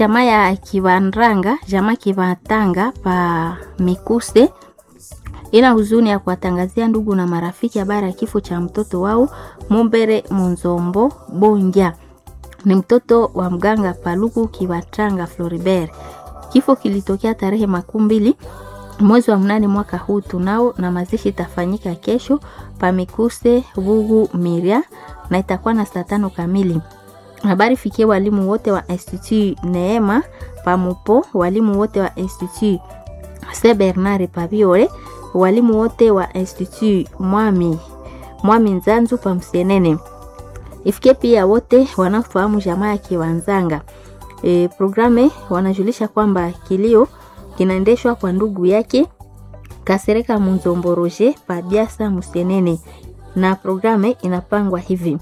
jamaa ya Kivanranga, jamaa Kivatanga pa Mikuse ina huzuni ya kuwatangazia ndugu na marafiki habari ya kifo cha mtoto wao Mumbere Munzombo Bonja. Ni mtoto wa mganga Paluku Kivatanga Floribert. Kifo kilitokea tarehe makumi mbili mwezi wa mnane mwaka huu tunao, na mazishi itafanyika kesho pa Mikuse Vugu Miria na itakuwa na saa tano kamili. Habari fikie walimu wote wa Institut Neema Pamupo, walimu wote wa Institut Saint Bernard Pabiore, walimu wote wa Institut Mwami Mwami Nzanzu pa Msienene. Ifikie pia wote wanaofahamu jamaa ya Kiwanzanga. E, programe wanajulisha kwamba kilio kinaendeshwa kwa ndugu yake Kasereka Munzombo Roger pa Biasa Msienene, na programe inapangwa hivi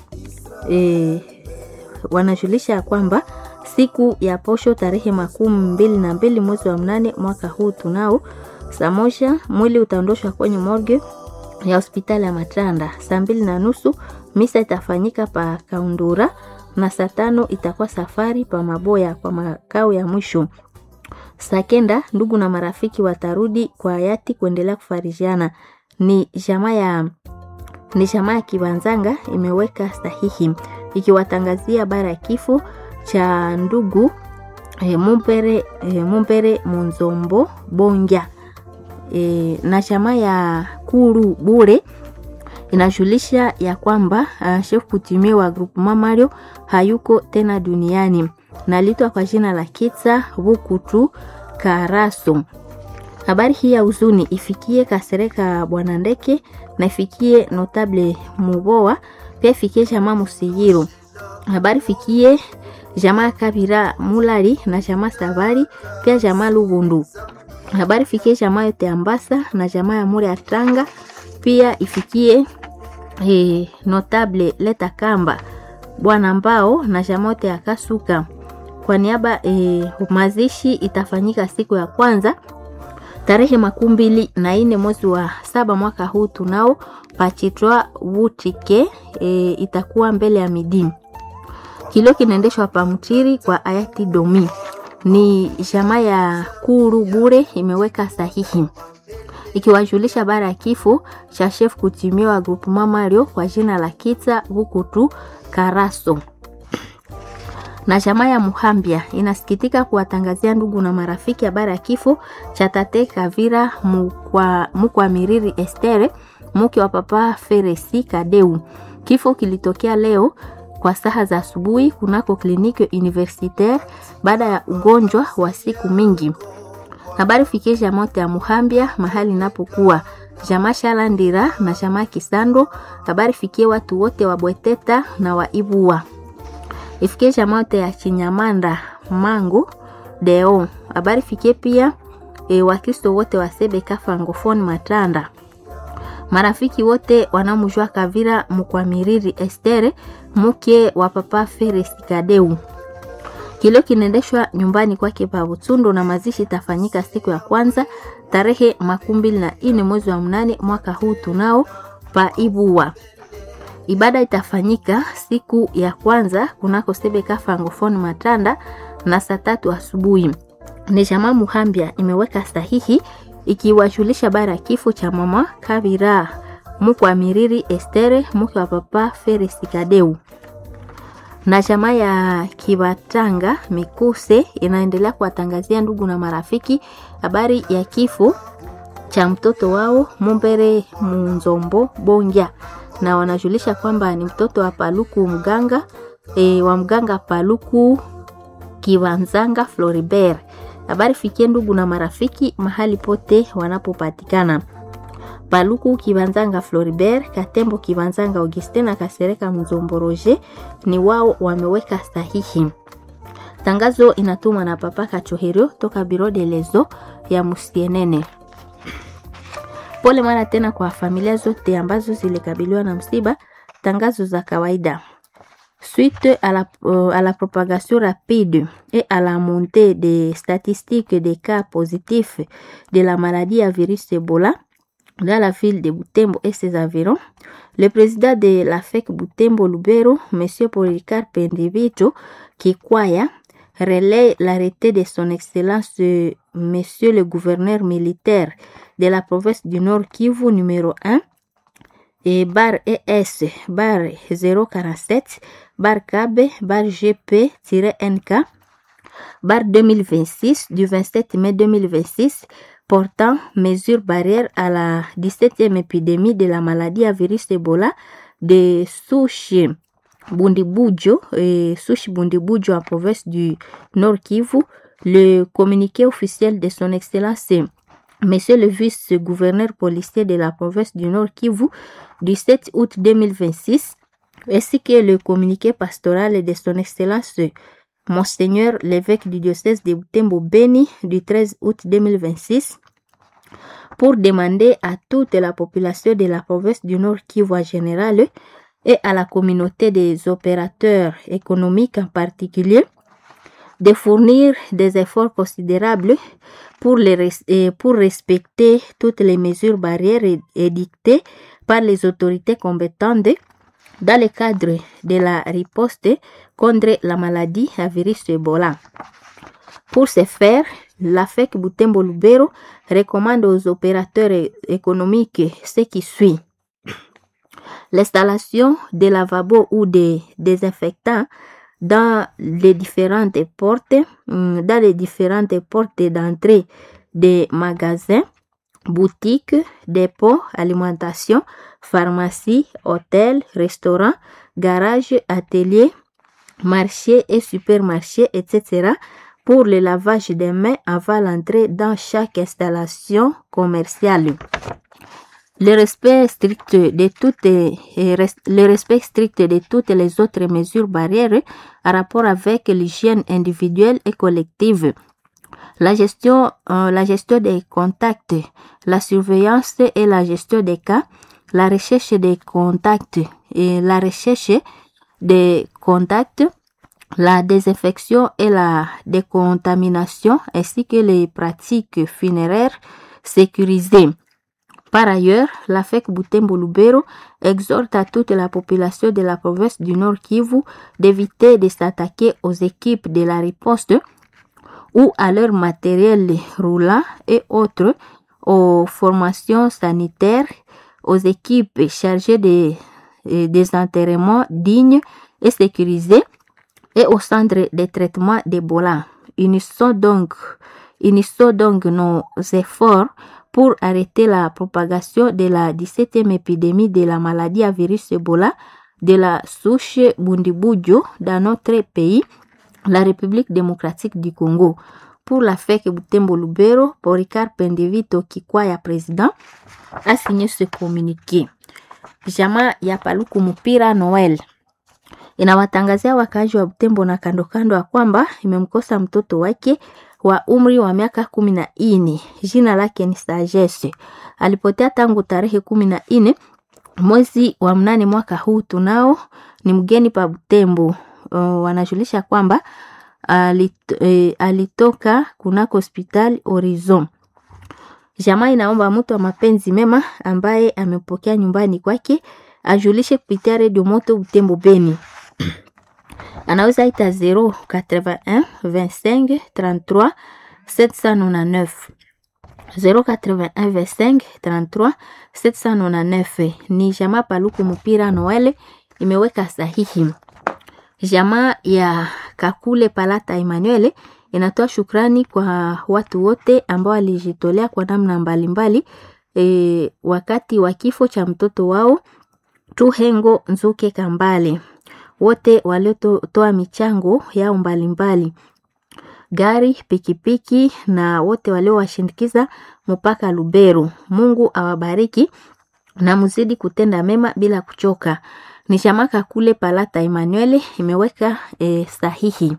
e, wanajulisha kwamba siku ya posho tarehe makumi mbili na mbili mwezi wa mnane mwaka huu tunao saa moja mwili utaondoshwa kwenye morgue ya hospitali ya Matanda. Saa mbili na nusu misa itafanyika pa Kaundura na saa tano itakuwa safari pa Maboya kwa makao ya mwisho. Saa kenda ndugu na marafiki watarudi kwa hayati kuendelea kufarijiana. Ni jamaa ya ni jamaa ya Kibanzanga imeweka sahihi ikiwatangazia habari ya kifo cha ndugu e, Mumpere, e, Mumpere Munzombo Bonja e, na jamaa ya Kuru Bure inajulisha ya kwamba uh, chef kutimie wa groupement Mario hayuko tena duniani nalitwa kwa jina la Kitsa Bukutu Karaso. Habari hii ya huzuni ifikie Kasereka Bwana Ndeke na ifikie Notable Muboa, pia ifikie jamaa Musiyiro. Habari fikie jamaa Kabira Mulari na jamaa Sabari, pia jamaa Lubundu. Habari fikie jamaa yote Ambasa na jamaa ya Muri Atanga, pia ifikie eh, Notable Leta Kamba Bwana Mbao na jamaa yote ya Kasuka. Kwa niaba eh, mazishi itafanyika siku ya kwanza tarehe makumi mbili na nne mwezi wa saba mwaka huu tunao pachitwa wutike e, itakuwa mbele ya midi. Kilio kinaendeshwa pa Mtiri kwa hayati Domi. Ni jamaa ya Kuru Bure imeweka sahihi ikiwajulisha habari ya kifo cha chef kutimiwa groupement Mario kwa jina la Kitsa Bukutu Karaso na jamaa ya Muhambia inasikitika kuwatangazia ndugu na marafiki habari ya kifo cha tate Kavira mukwa, mukwa Miriri Estere mke wa papa Feresi Kadeu. Kifo kilitokea leo kwa saha za asubuhi kunako kliniki universitaire baada ya ugonjwa wa siku mingi. Habari fikie jamaa ya Muhambia mahali inapokuwa jamaa Shalandira na jamaa Kisando. Habari fikie watu wote wa Bweteta na wa Ibua ifikie jamaa yote ya Chinyamanda Mangu Deo. Habari fikie pia e, Wakristo wote wa Sebeka Francophonie Matanda, marafiki wote wanamjua Kavira Mukwamiriri Estere mke wa papa Feres Kadeu. Kilio kinaendeshwa nyumbani kwake pa Butundu na mazishi itafanyika siku ya kwanza tarehe makumi mbili na nne mwezi wa mnane mwaka huu tunao pa Ibua. Ibada itafanyika siku ya kwanza kunako Sebeka Francophonie Matanda na saa tatu asubuhi. Ni jamaa Muhambia imeweka sahihi ikiwajulisha bara ya kifo cha mama Kabira mkwa Miriri Estere mke wa papa Feres Kadeu. Na jamaa ya Kibatanga Mikuse inaendelea kuwatangazia ndugu na marafiki habari ya kifo cha mtoto wao Mumbere Munzombo Bonja na wanajulisha kwamba ni mtoto wa Paluku mganga e, wa mganga Paluku Kiwanzanga Floribert. Habari fikie ndugu na marafiki mahali pote wanapopatikana. Paluku Kiwanzanga Floribert, Katembo Kiwanzanga Augustin na Kasereka Mzombo Roger ni wao wameweka sahihi. Tangazo inatumwa na Papa Kachoherio toka Biro de Lezo ya Musienene. Pole mara tena kwa familia zote ambazo zilikabiliwa na msiba. Tangazo za kawaida. Suite à la, euh, à la propagation rapide et à la montée des statistiques des cas positifs de la maladie à virus Ebola dans la ville de Butembo et ses environs, le président de la FEC Butembo Lubero, M. Policarpe Ndivito Kikwaya, relaie l'arrêté de son Excellence euh, Monsieur le gouverneur militaire de la province du Nord Kivu numéro 1 et bar ES bar 047 bar KB bar GP-NK bar 2026 du 27 mai 2026 portant mesures barrières à la 17e épidémie de la maladie à virus Ebola de souche Bundibujo et souche Bundibujo en province du Nord Kivu. Le communiqué officiel de son Excellence Monsieur le vice-gouverneur policier de la province du Nord Kivu du 7 août 2026 ainsi que le communiqué pastoral de son Excellence Monseigneur l'évêque du diocèse de Butembo Beni du 13 août 2026 pour demander à toute la population de la province du Nord Kivu en général et à la communauté des opérateurs économiques en particulier de fournir des efforts considérables pour, les res- et pour respecter toutes les mesures barrières é- édictées par les autorités compétentes dans le cadre de la riposte contre la maladie à virus Ebola. Pour ce faire, la FEC Butembo Lubero recommande aux opérateurs é- économiques ce qui suit. L'installation de lavabos ou de désinfectants dans les différentes portes, hum, dans les différentes portes d'entrée des magasins, boutiques, dépôts, alimentation, pharmacie, hôtels, restaurants, garages, ateliers, marchés et supermarchés, etc. pour le lavage des mains avant l'entrée dans chaque installation commerciale. Le respect strict de toutes et res- le respect strict de toutes les autres mesures barrières en rapport avec l'hygiène individuelle et collective. La gestion, euh, la gestion des contacts, la surveillance et la gestion des cas, la recherche des contacts et la recherche des contacts, la désinfection et la décontamination ainsi que les pratiques funéraires sécurisées. Par ailleurs, la FEC Butembo Lubero exhorte à toute la population de la province du Nord Kivu d'éviter de s'attaquer aux équipes de la riposte ou à leur matériel roulant et autres, aux formations sanitaires, aux équipes chargées des, euh, des enterrements dignes et sécurisés et au centre de traitement d'Ebola. Unissons donc, unissons donc nos efforts pour arrêter la propagation de la 17e épidémie de la maladie à virus Ebola de la souche Bundibujo dans notre pays, la République démocratique du Congo. Pour la FEC Butembo Lubero, Poricard Pendevito Kikwaya président a signé ce communiqué. Jamaa ya Paluku Mupira Noel inawatangazia wakaaji wa Butembo na kando kando ya kwamba imemkosa mtoto wake wa umri wa miaka kumi na nne. Jina lake ni Sagesse. Alipotea tangu tarehe kumi na nne mwezi wa mnane mwaka huu. Tunao ni mgeni pa Butembo. Uh, wanajulisha kwamba alit, eh, alitoka kunako hospitali Horizon. Jamaa inaomba mtu wa mapenzi mema ambaye amepokea nyumbani kwake ajulishe kupitia redio moto Butembo Beni anaweza ita 081 25 33 799 081 25 33 799 ni jamaa Paluku Mupira Noele imeweka sahihi. Jamaa ya Kakule Palata Emmanuel inatoa shukrani kwa watu wote ambao walijitolea kwa namna mbalimbali e, wakati wa kifo cha mtoto wao Tuhengo Nzuke Kambale, wote waliotoa michango yao mbalimbali gari, pikipiki na wote waliowashindikiza mpaka Lubero. Mungu awabariki na mzidi kutenda mema bila kuchoka. Ni shamaka kule Palata Emmanuel imeweka e, sahihi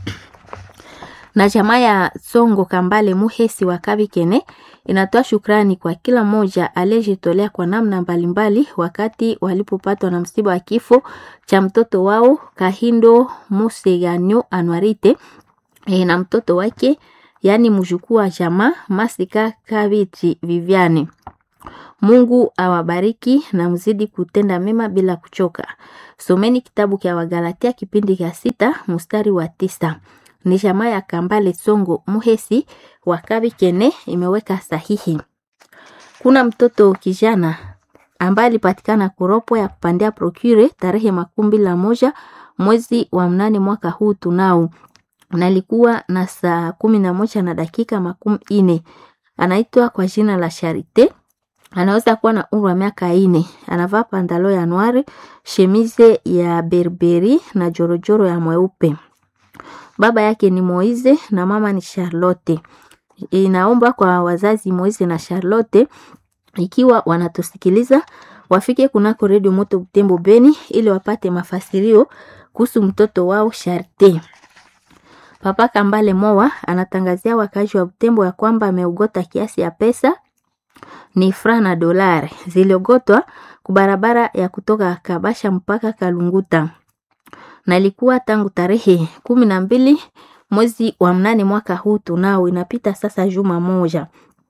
na jamaa ya Songo Kambale Muhesi wa Kabikene inatoa shukrani kwa kila mmoja aliyejitolea kwa namna mbalimbali wakati walipopatwa na msiba wa kifo cha mtoto wao Kahindo Museganyo Anwarite e, na mtoto wake yaani mjukuu wa jamaa Masika Kabiti Viviane. Mungu awabariki na mzidi kutenda mema bila kuchoka. Someni kitabu cha Wagalatia kipindi cha sita mstari wa tisa ni jamaa ya Kambale Songo Muhesi wa Kabikene imeweka sahihi. Kuna mtoto kijana ambaye alipatikana kuropo ya kupandia procure tarehe makumi la moja mwezi wa mnane mwaka huu tunao nalikuwa na saa kumi na moja na dakika makumi ine. Anaitwa kwa jina la Charite, anaweza kuwa na umri wa miaka ine. Anavaa pandalo ya noire, shemize ya berberi na jorojoro ya mweupe. Baba yake ni Moize na mama ni Charlotte. Inaomba kwa wazazi Moize na Charlotte ikiwa wanatusikiliza wafike kunako redio moto Butembo Beni ili wapate mafasirio kuhusu mtoto wao Sharte. Papa Kambale Mowa anatangazia wakazi wa Butembo ya kwamba ameugota kiasi ya pesa ni fra na dolari ziliogotwa kubarabara ya kutoka Kabasha mpaka Kalunguta na ilikuwa tangu tarehe kumi na mbili mwezi wa mnane mwaka huu tunao, inapita sasa juma moja.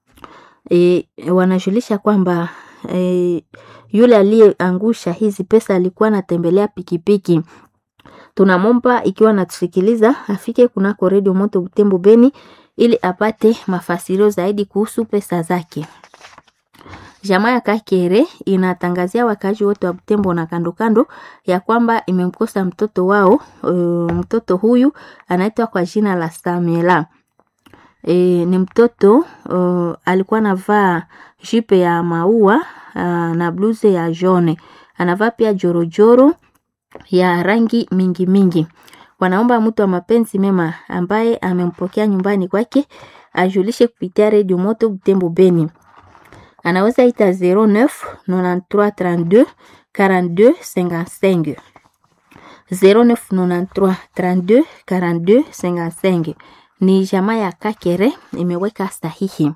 E, wanajulisha kwamba e, yule aliyeangusha hizi pesa alikuwa anatembelea pikipiki. Tunamomba ikiwa natusikiliza afike kunako redio moto Butembo Beni ili apate mafasirio zaidi kuhusu pesa zake. Jamaa ya Kakere inatangazia wakazi wote wa Butembo na kando kando ya kwamba imemkosa mtoto wao. E, mtoto huyu anaitwa kwa jina la Samuela. E, ni mtoto uh, alikuwa anavaa jipe ya maua uh, na bluze ya jone, anavaa pia jorojoro ya rangi mingi mingi. Wanaomba mtu wa mapenzi mema ambaye amempokea nyumbani kwake ajulishe kupitia redio moto Butembo Beni. Anaweza ita 09 93 32 42 55 09 93 32 42 55 ni jamaa ya Kakere imeweka sahihi.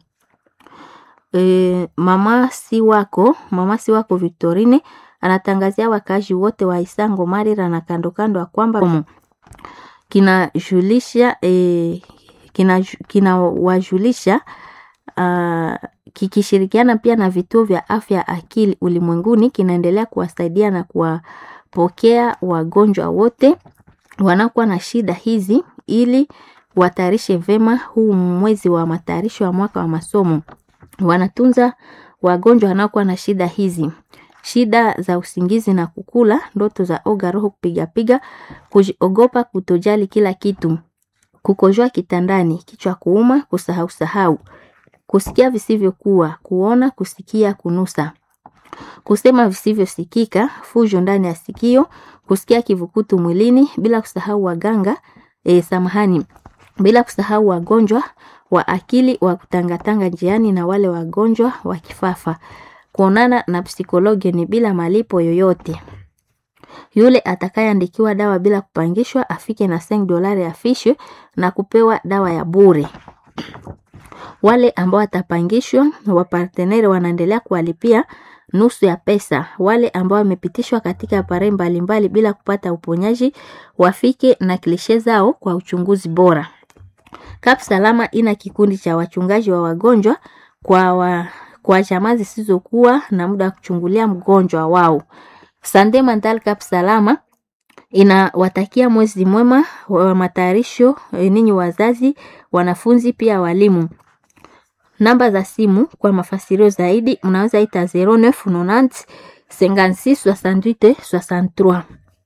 E, mama si wako mama si wako Victorine anatangazia wakazi wote wa Isango Marira na kando kando ya kwamba kinajulisha e, kinawajulisha kina uh, kikishirikiana pia na vituo vya afya akili ulimwenguni kinaendelea kuwasaidia na kuwapokea wagonjwa wote wanakuwa na shida hizi ili watayarishe vema huu mwezi wa matayarisho ya mwaka wa masomo. Wanatunza wagonjwa wanaokuwa na shida hizi, shida za usingizi na kukula, ndoto za oga, roho kupigapiga, kujiogopa, kutojali kila kitu, kukojoa kitandani, kichwa kuuma, kusahau sahau, kusikia visivyokuwa, kuona, kusikia, kunusa, kusema visivyosikika, fujo ndani ya sikio, kusikia kivukutu mwilini, bila kusahau waganga e, samahani bila kusahau wagonjwa wa akili wa kutangatanga njiani na wale wagonjwa wa kifafa. Kuonana na psikologi ni bila malipo yoyote. Yule atakayeandikiwa dawa bila kupangishwa afike na 5 dolari afishwe na kupewa dawa ya bure. Wale ambao watapangishwa, waparteneri wanaendelea kuwalipia nusu ya pesa. Wale ambao wamepitishwa katika apare mbalimbali bila kupata uponyaji wafike na klishe zao kwa uchunguzi bora. Kap Salama ina kikundi cha wachungaji wa wagonjwa kwa, wa, kwa jamaa zisizokuwa na muda wa kuchungulia mgonjwa wao. Sande Mental Kap Salama inawatakia mwezi mwema wa matayarisho ninyi wazazi, wanafunzi pia walimu. Namba za simu kwa mafasirio zaidi mnaweza ita 0990 56 68 63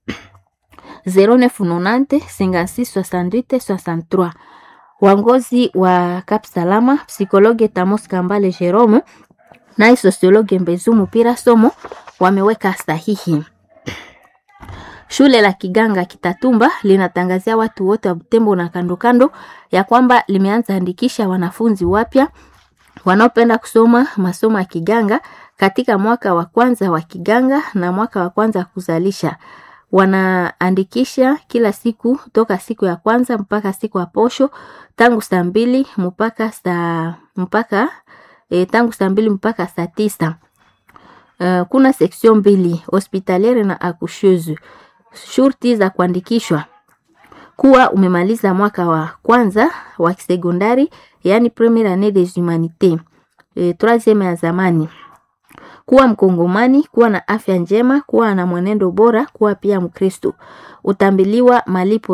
0990 56 68 63. Wangozi wa Kap Salama, psikologe Tamos Kambale Jerome naye sosiologe Mbezumu Pira Somo wameweka sahihi. Shule la Kiganga Kitatumba linatangazia watu wote wa Butembo na kando kando ya kwamba limeanza andikisha wanafunzi wapya wanaopenda kusoma masomo ya Kiganga katika mwaka wa kwanza wa Kiganga na mwaka wa kwanza wa kuzalisha. Wanaandikisha kila siku toka siku ya kwanza mpaka siku ya posho tangu saa mbili mpaka saa mpaka e, tangu saa mbili mpaka saa tisa. Uh, kuna section mbili hospitaliere na akushuzu. Shurti za kuandikishwa kuwa umemaliza mwaka wa kwanza wa kisekondari, yani premiere annee des humanités e, troisieme ya zamani, kuwa Mkongomani, kuwa na afya njema, kuwa na mwenendo bora, kuwa pia Mkristo. Utambiliwa malipo